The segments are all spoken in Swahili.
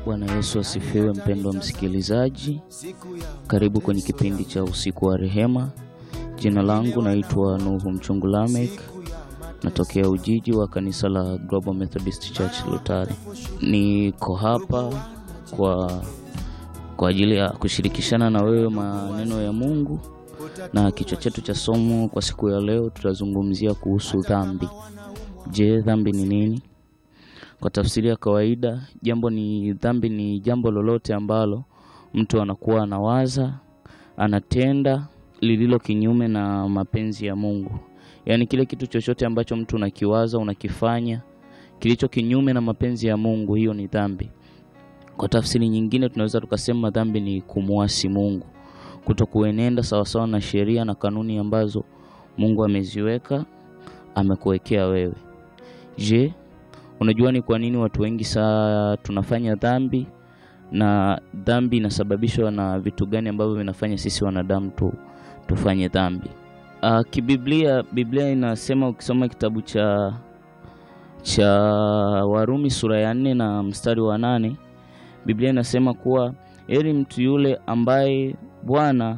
Bwana Yesu asifiwe. Mpendwa msikilizaji, karibu kwenye kipindi cha usiku wa rehema. Jina langu naitwa Nuhu Mchungu Lamek, natokea Ujiji wa kanisa la Global Methodist Church Lutari. Niko hapa kwa kwa ajili ya kushirikishana na wewe maneno ya Mungu, na kichwa chetu cha somo kwa siku ya leo tutazungumzia kuhusu dhambi. Je, dhambi ni nini? Kwa tafsiri ya kawaida, jambo ni dhambi ni jambo lolote ambalo mtu anakuwa anawaza, anatenda lililo kinyume na mapenzi ya Mungu. Yaani kile kitu chochote ambacho mtu unakiwaza, unakifanya kilicho kinyume na mapenzi ya Mungu, hiyo ni dhambi. Kwa tafsiri nyingine, tunaweza tukasema dhambi ni kumwasi Mungu, kutokuenenda sawasawa na sheria na kanuni ambazo Mungu ameziweka, amekuwekea wewe. Je, unajua ni kwa nini watu wengi saa tunafanya dhambi na dhambi inasababishwa na vitu gani ambavyo vinafanya sisi wanadamu tu, tufanye dhambi? Uh, kibiblia Biblia inasema ukisoma kitabu cha cha Warumi sura ya nne na mstari wa nane Biblia inasema kuwa heri mtu yule ambaye Bwana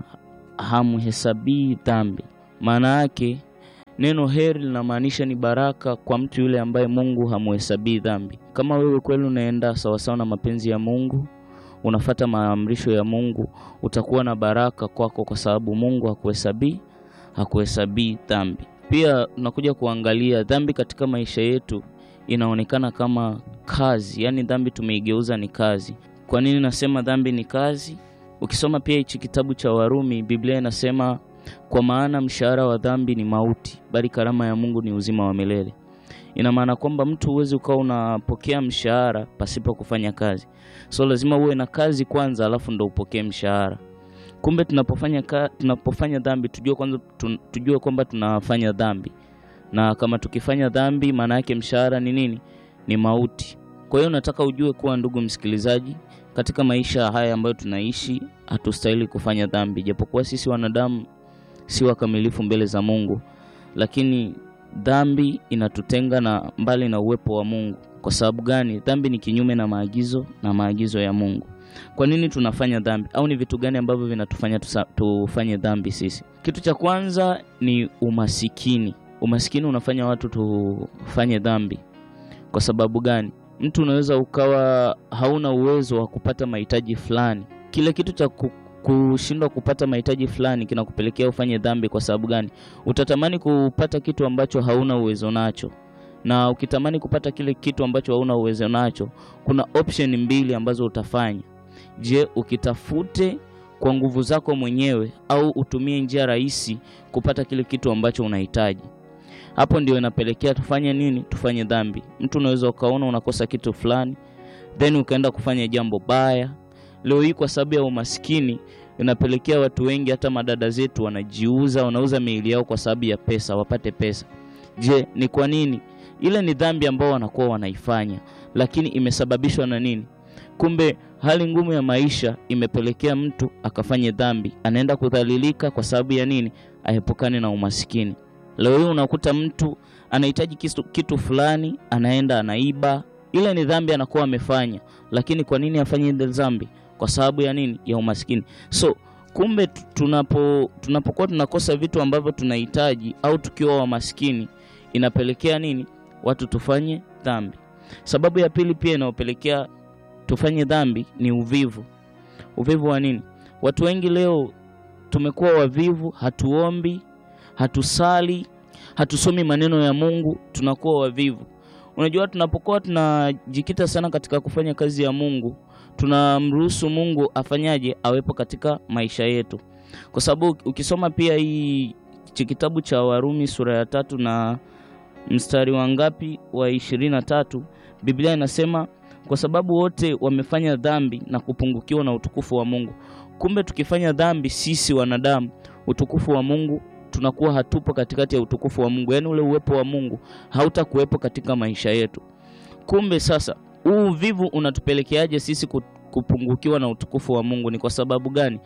hamhesabii dhambi. Maana yake neno heri linamaanisha ni baraka kwa mtu yule ambaye Mungu hamhesabii dhambi. Kama wewe kweli unaenda sawasawa na mapenzi ya Mungu, unafata maamrisho ya Mungu, utakuwa na baraka kwako, kwa sababu Mungu hakuhesabii hakuhesabii dhambi. Pia tunakuja kuangalia dhambi katika maisha yetu inaonekana kama kazi, yaani dhambi tumeigeuza ni kazi. Kwa nini nasema dhambi ni kazi? Ukisoma pia hichi kitabu cha Warumi, Biblia inasema kwa maana mshahara wa dhambi ni mauti, bali karama ya Mungu ni uzima wa milele. Ina maana kwamba mtu huwezi ukawa unapokea mshahara pasipo kufanya kazi, so lazima uwe na kazi kwanza, alafu ndo upokee mshahara. Kumbe tunapofanya ka, tunapofanya dhambi tujue kwanza tun, tujue kwamba tunafanya dhambi, na kama tukifanya dhambi, maana yake mshahara ni nini? Ni mauti. Kwa hiyo nataka ujue kuwa, ndugu msikilizaji, katika maisha haya ambayo tunaishi hatustahili kufanya dhambi, japokuwa sisi wanadamu si wakamilifu mbele za Mungu, lakini dhambi inatutenga na mbali na uwepo wa Mungu. Kwa sababu gani? Dhambi ni kinyume na maagizo na maagizo ya Mungu. Kwa nini tunafanya dhambi, au ni vitu gani ambavyo vinatufanya tusa, tufanye dhambi sisi? Kitu cha kwanza ni umasikini. Umasikini unafanya watu tufanye dhambi. Kwa sababu gani? Mtu unaweza ukawa hauna uwezo wa kupata mahitaji fulani, kile kitu cha kushindwa kupata mahitaji fulani kinakupelekea ufanye dhambi. Kwa sababu gani? Utatamani kupata kitu ambacho hauna uwezo nacho, na ukitamani kupata kile kitu ambacho hauna uwezo nacho, kuna option mbili ambazo utafanya. Je, ukitafute kwa nguvu zako mwenyewe au utumie njia rahisi kupata kile kitu ambacho unahitaji? Hapo ndio inapelekea tufanye nini? Tufanye dhambi. Mtu unaweza ukaona unakosa kitu fulani, then ukaenda kufanya jambo baya. Leo hii kwa sababu ya umaskini inapelekea watu wengi, hata madada zetu wanajiuza, wanauza miili yao kwa sababu ya pesa, wapate pesa. Je, ni kwa nini? Ile ni dhambi ambao wanakuwa wanaifanya, lakini imesababishwa na nini? Kumbe hali ngumu ya maisha imepelekea mtu akafanye dhambi, anaenda kudhalilika kwa sababu ya nini? Aepukane na umasikini. Leo hii unakuta mtu anahitaji kitu, kitu fulani, anaenda anaiba. Ile ni dhambi anakuwa amefanya, lakini kwa nini afanye ile dhambi? Kwa sababu ya nini? Ya umasikini. So kumbe tunapo tunapokuwa tunakosa vitu ambavyo tunahitaji au tukiwa wamaskini, inapelekea nini? Watu tufanye dhambi. Sababu ya pili pia inayopelekea tufanye dhambi ni uvivu. Uvivu wa nini? Watu wengi leo tumekuwa wavivu, hatuombi, hatusali, hatusomi maneno ya Mungu, tunakuwa wavivu. Unajua, tunapokuwa tunajikita sana katika kufanya kazi ya Mungu, tunamruhusu Mungu afanyaje? Awepo katika maisha yetu, kwa sababu ukisoma pia hii kitabu cha Warumi sura ya tatu na mstari wa ngapi wa ishirini na tatu Biblia inasema kwa sababu wote wamefanya dhambi na kupungukiwa na utukufu wa Mungu. Kumbe tukifanya dhambi sisi wanadamu, utukufu wa Mungu tunakuwa hatupo katikati ya utukufu wa Mungu, yaani ule uwepo wa Mungu hautakuwepo katika maisha yetu. Kumbe sasa, huu uvivu unatupelekeaje sisi kupungukiwa na utukufu wa Mungu? Ni kwa sababu gani?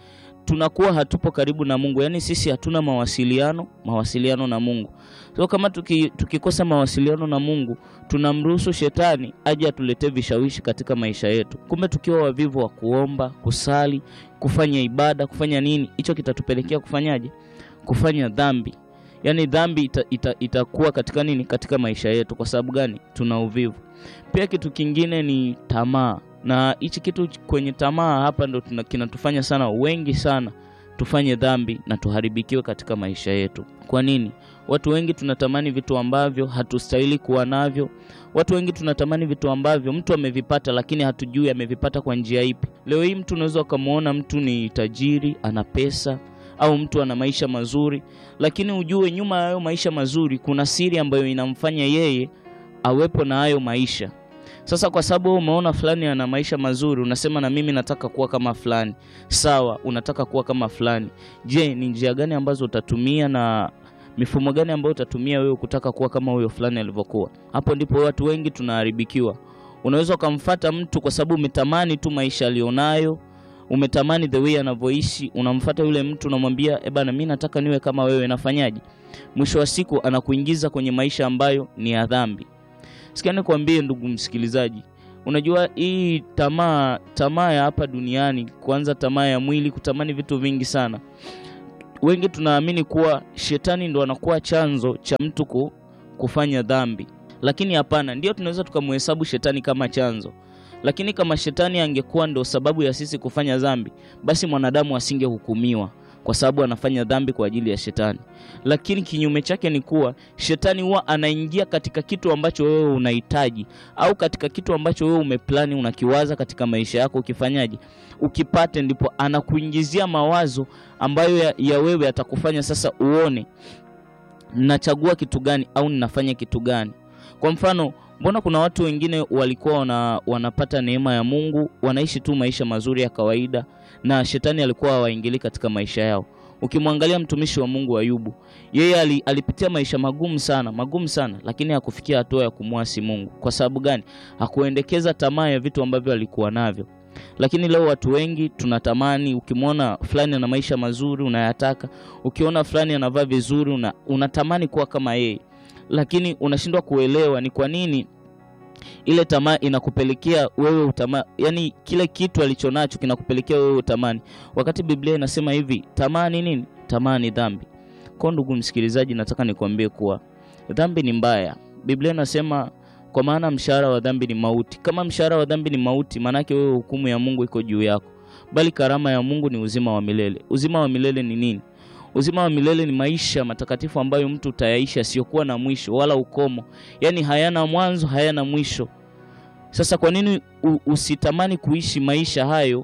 tunakuwa hatupo karibu na Mungu, yaani sisi hatuna mawasiliano mawasiliano na Mungu. So kama tuki, tukikosa mawasiliano na Mungu, tunamruhusu shetani aje atuletee vishawishi katika maisha yetu. Kumbe tukiwa wavivu wa kuomba, kusali, kufanya ibada, kufanya nini, hicho kitatupelekea kufanyaje? Kufanya dhambi. Yaani dhambi ita, ita, itakuwa katika nini, katika maisha yetu. Kwa sababu gani? Tuna uvivu. Pia kitu kingine ni tamaa, na hichi kitu kwenye tamaa hapa ndo tuna- kinatufanya sana wengi sana tufanye dhambi na tuharibikiwe katika maisha yetu. Kwa nini? Watu wengi tunatamani vitu ambavyo hatustahili kuwa navyo. Watu wengi tunatamani vitu ambavyo mtu amevipata, lakini hatujui amevipata kwa njia ipi. Leo hii mtu unaweza ukamwona mtu ni tajiri, ana pesa au mtu ana maisha mazuri, lakini ujue nyuma ya hayo maisha mazuri kuna siri ambayo inamfanya yeye awepo na hayo maisha. Sasa kwa sababu wewe umeona fulani ana maisha mazuri, unasema na mimi nataka kuwa kama fulani. Sawa, unataka kuwa kama fulani. Je, ni njia gani ambazo utatumia na mifumo gani ambayo utatumia wewe kutaka kuwa kama huyo fulani alivyokuwa? Hapo ndipo watu wengi tunaharibikiwa. Unaweza ukamfata mtu kwa sababu umetamani tu maisha alionayo, umetamani the way anavyoishi, unamfata yule mtu unamwambia, eh bana, mimi nataka niwe kama wewe. Nafanyaje? Mwisho wa siku anakuingiza kwenye maisha ambayo ni ya dhambi. Sikia nikwambie ndugu msikilizaji, unajua hii tamaa tamaa ya hapa duniani, kwanza tamaa ya mwili, kutamani vitu vingi sana. Wengi tunaamini kuwa shetani ndo anakuwa chanzo cha mtu ku, kufanya dhambi, lakini hapana. Ndio tunaweza tukamhesabu shetani kama chanzo, lakini kama shetani angekuwa ndo sababu ya sisi kufanya dhambi, basi mwanadamu asingehukumiwa kwa sababu anafanya dhambi kwa ajili ya shetani. Lakini kinyume chake ni kuwa shetani huwa anaingia katika kitu ambacho wewe unahitaji au katika kitu ambacho wewe umeplani unakiwaza katika maisha yako, ukifanyaje, ukipate, ndipo anakuingizia mawazo ambayo ya, ya wewe atakufanya sasa uone nachagua kitu gani au ninafanya kitu gani. Kwa mfano, mbona kuna watu wengine walikuwa wana, wanapata neema ya Mungu, wanaishi tu maisha mazuri ya kawaida na shetani alikuwa hawaingili katika maisha yao. Ukimwangalia mtumishi wa Mungu Ayubu, yeye ali, alipitia maisha magumu sana magumu sana, lakini hakufikia hatua ya kumwasi Mungu. Kwa sababu gani? Hakuendekeza tamaa ya vitu ambavyo alikuwa navyo. Lakini leo watu wengi tunatamani, ukimwona fulani ana maisha mazuri unayataka, ukiona fulani anavaa vizuri una, unatamani kuwa kama yeye, lakini unashindwa kuelewa ni kwa nini ile tamaa inakupelekea wewe utama, yani kile kitu alichonacho kinakupelekea wewe utamani, wakati Biblia inasema hivi, tamaa ni nini? Tamaa ni dhambi. Kwa ndugu msikilizaji, nataka nikwambie kuwa dhambi ni mbaya. Biblia inasema kwa maana mshahara wa dhambi ni mauti. Kama mshahara wa dhambi ni mauti, maanake wewe hukumu ya Mungu iko juu yako, bali karama ya Mungu ni uzima wa milele. Uzima wa milele ni nini? Uzima wa milele ni maisha matakatifu ambayo mtu utayaishi asiyokuwa na mwisho wala ukomo, yaani hayana mwanzo, hayana mwisho. Sasa kwa nini u- usitamani kuishi maisha hayo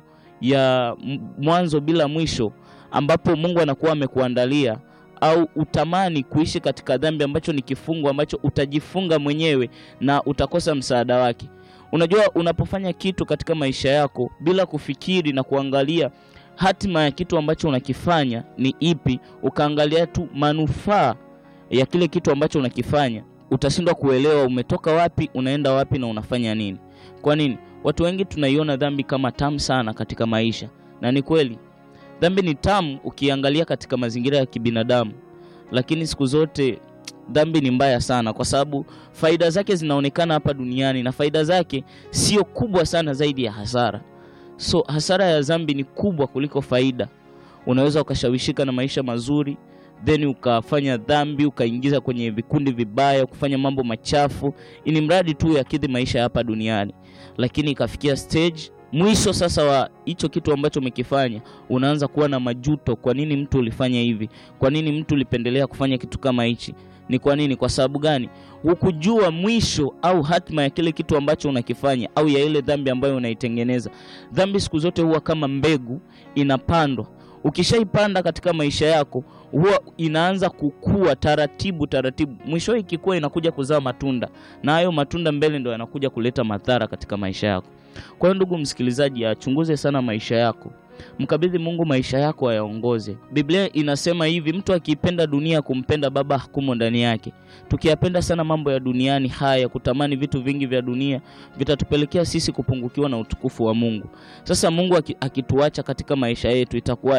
ya m- mwanzo bila mwisho ambapo Mungu anakuwa amekuandalia au utamani kuishi katika dhambi ambacho ni kifungo ambacho utajifunga mwenyewe na utakosa msaada wake. Unajua, unapofanya kitu katika maisha yako bila kufikiri na kuangalia hatima ya kitu ambacho unakifanya ni ipi, ukaangalia tu manufaa ya kile kitu ambacho unakifanya, utashindwa kuelewa umetoka wapi, unaenda wapi na unafanya nini. Kwa nini? Watu wengi tunaiona dhambi kama tamu sana katika maisha, na ni kweli dhambi ni tamu ukiangalia katika mazingira ya kibinadamu, lakini siku zote dhambi ni mbaya sana, kwa sababu faida zake zinaonekana hapa duniani na faida zake sio kubwa sana zaidi ya hasara. So hasara ya dhambi ni kubwa kuliko faida. Unaweza ukashawishika na maisha mazuri then ukafanya dhambi, ukaingiza kwenye vikundi vibaya, kufanya mambo machafu, ili mradi tu yakidhi maisha ya hapa duniani, lakini ikafikia stage mwisho sasa wa hicho kitu ambacho umekifanya, unaanza kuwa na majuto. Kwa nini mtu ulifanya hivi? Kwa nini mtu ulipendelea kufanya kitu kama hichi? Ni kwa nini? Kwa sababu gani? Hukujua mwisho au hatima ya kile kitu ambacho unakifanya au ya ile dhambi ambayo unaitengeneza. Dhambi siku zote huwa kama mbegu inapandwa. Ukishaipanda katika maisha yako, huwa inaanza kukua taratibu taratibu, mwisho ikikua inakuja kuzaa matunda, na hayo matunda mbele ndo yanakuja kuleta madhara katika maisha yako. Kwa hiyo ndugu msikilizaji, achunguze sana maisha yako, mkabidhi Mungu maisha yako ayaongoze. Biblia inasema hivi, mtu akiipenda dunia kumpenda Baba hakumo ndani yake. Tukiyapenda sana mambo ya duniani haya, kutamani vitu vingi vya dunia, vitatupelekea sisi kupungukiwa na utukufu wa Mungu. Sasa Mungu aki- akituacha katika maisha yetu itakuwaje?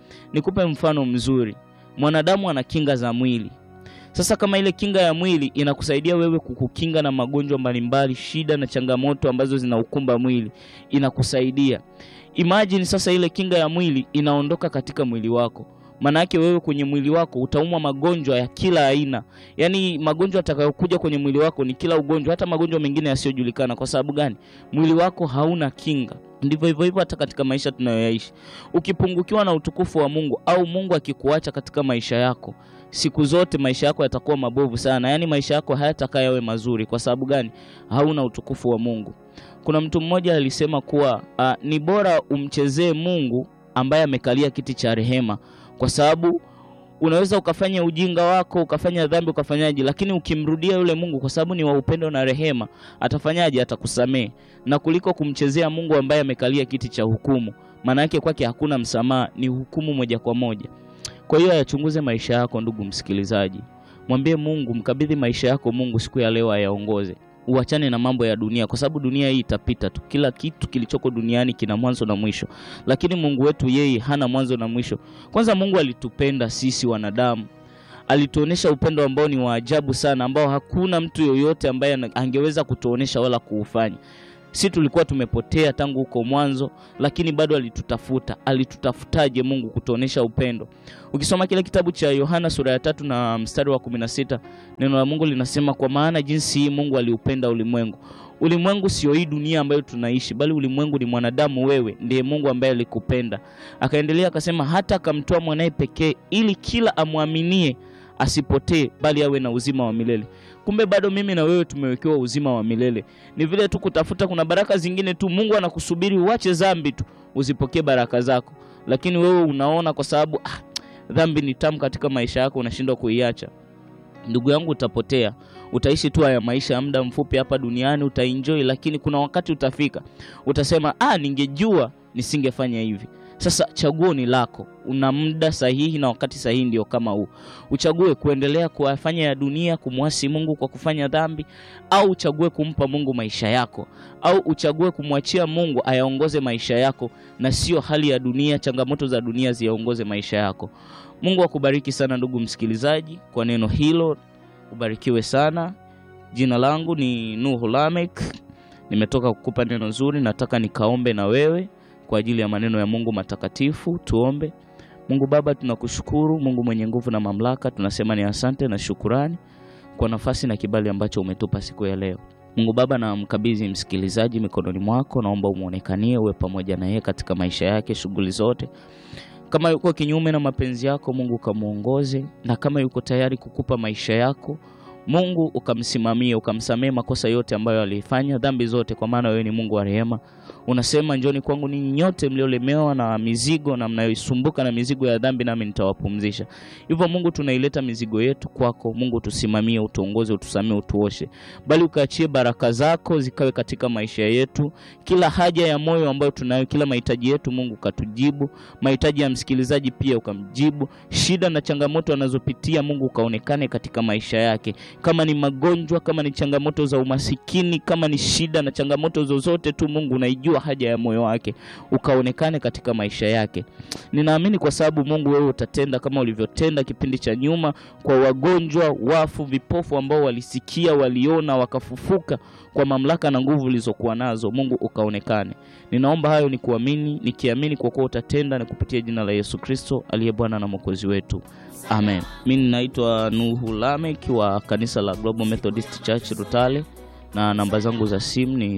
Nikupe mfano mzuri. Mwanadamu ana kinga za mwili. Sasa kama ile kinga ya mwili inakusaidia wewe kukukinga na magonjwa mbalimbali, shida na changamoto ambazo zinaukumba mwili, inakusaidia. Imagine sasa ile kinga ya mwili inaondoka katika mwili wako. Maana yake wewe kwenye mwili wako utaumwa magonjwa ya kila aina. Yaani magonjwa atakayokuja kwenye mwili wako ni kila ugonjwa, hata magonjwa mengine yasiyojulikana. Kwa sababu gani? Mwili wako hauna kinga. Ndivyo hivyo hivyo hata katika maisha tunayoyaishi. Ukipungukiwa na utukufu wa Mungu au Mungu akikuacha katika maisha yako, siku zote maisha yako yatakuwa mabovu sana. Yaani maisha yako hayatakaa yawe mazuri. Kwa sababu gani? Hauna utukufu wa Mungu. Kuna mtu mmoja alisema kuwa a, ni bora umchezee Mungu ambaye amekalia kiti cha rehema kwa sababu unaweza ukafanya ujinga wako ukafanya dhambi ukafanyaje, lakini ukimrudia yule Mungu kwa sababu ni wa upendo na rehema, atafanyaje? Atakusamehe, na kuliko kumchezea Mungu ambaye amekalia kiti cha hukumu. Maana yake kwake hakuna msamaha, ni hukumu moja kwa moja. Kwa hiyo ayachunguze maisha yako, ndugu msikilizaji, mwambie Mungu, mkabidhi maisha yako Mungu siku ya leo ayaongoze. Uachane na mambo ya dunia, kwa sababu dunia hii itapita tu. Kila kitu kilichoko duniani kina mwanzo na mwisho, lakini Mungu wetu yeye hana mwanzo na mwisho. Kwanza Mungu alitupenda sisi wanadamu, alituonesha upendo ambao ni wa ajabu sana, ambao hakuna mtu yoyote ambaye angeweza kutuonesha wala kuufanya. Si tulikuwa tumepotea tangu huko mwanzo, lakini bado alitutafuta. Alitutafutaje Mungu kutuonesha upendo? Ukisoma kile kitabu cha Yohana sura ya tatu na mstari wa kumi na sita neno la Mungu linasema, kwa maana jinsi hii Mungu aliupenda ulimwengu. Ulimwengu sio hii dunia ambayo tunaishi, bali ulimwengu ni mwanadamu. Wewe ndiye Mungu ambaye alikupenda. Akaendelea akasema, hata akamtoa mwanaye pekee, ili kila amwaminie asipotee, bali awe na uzima wa milele. Kumbe bado mimi na wewe tumewekewa uzima wa milele. Ni vile tu kutafuta, kuna baraka zingine tu Mungu anakusubiri uache dhambi tu uzipokee baraka zako, lakini wewe unaona kwa sababu ah, dhambi ni tamu katika maisha yako, unashindwa kuiacha. Ndugu yangu, utapotea. Utaishi tu haya maisha ya muda mfupi hapa duniani, utaenjoy, lakini kuna wakati utafika utasema, ah, ningejua nisingefanya hivi. Sasa chaguo ni lako. Una muda sahihi na wakati sahihi ndio kama huu. Uchague kuendelea kuyafanya ya dunia, kumwasi Mungu kwa kufanya dhambi, au uchague kumpa Mungu maisha yako, au uchague kumwachia Mungu ayaongoze maisha yako, na sio hali ya dunia, changamoto za dunia ziyaongoze maisha yako. Mungu akubariki sana ndugu msikilizaji kwa neno hilo, ubarikiwe sana. Jina langu ni Nuhu Lamek, nimetoka kukupa neno zuri. Nataka nikaombe na wewe kwa ajili ya maneno ya Mungu matakatifu. Tuombe. Mungu Baba, tunakushukuru Mungu mwenye nguvu na mamlaka, tunasema ni asante na shukurani kwa nafasi na kibali ambacho umetupa siku ya leo. Mungu Baba, na mkabidhi msikilizaji mikononi mwako, naomba umwonekanie, uwe pamoja na yeye katika maisha yake, shughuli zote. Kama yuko kinyume na mapenzi yako Mungu ukamwongoze, na kama yuko tayari kukupa maisha yako Mungu ukamsimamie, ukamsamee makosa yote ambayo alifanya, dhambi zote, kwa maana wewe ni Mungu wa rehema. Unasema, njoni kwangu ninyi nyote mliolemewa na mizigo na mnayoisumbuka na mizigo ya dhambi, nami nitawapumzisha. Hivyo Mungu, tunaileta mizigo yetu kwako. Mungu, tusimamie, utuongoze, utusamee, utuoshe, bali ukaachie baraka zako zikawe katika maisha yetu. Kila haja ya moyo ambayo tunayo, kila mahitaji yetu Mungu ukatujibu, mahitaji ya msikilizaji pia ukamjibu, shida na changamoto anazopitia Mungu ukaonekane katika maisha yake kama ni magonjwa, kama ni changamoto za umasikini, kama ni shida na changamoto zozote tu, Mungu unaijua haja ya moyo wake, ukaonekane katika maisha yake. Ninaamini kwa sababu Mungu wewe utatenda kama ulivyotenda kipindi cha nyuma kwa wagonjwa, wafu, vipofu ambao walisikia, waliona, wakafufuka kwa mamlaka na nguvu ulizokuwa nazo. Mungu ukaonekane. Ninaomba hayo ni kuamini, nikiamini kwa kuwa utatenda, na kupitia jina la Yesu Kristo aliye Bwana na Mwokozi wetu. Amen. Mimi ninaitwa Nuhu Lamek wa kanisa la Global Methodist Church Rutale, na namba zangu za simu ni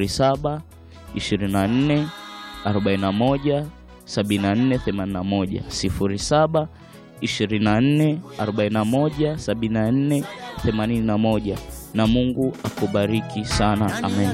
07 24 41 74 81, 07 24 41 74 81, na Mungu akubariki sana. Amen.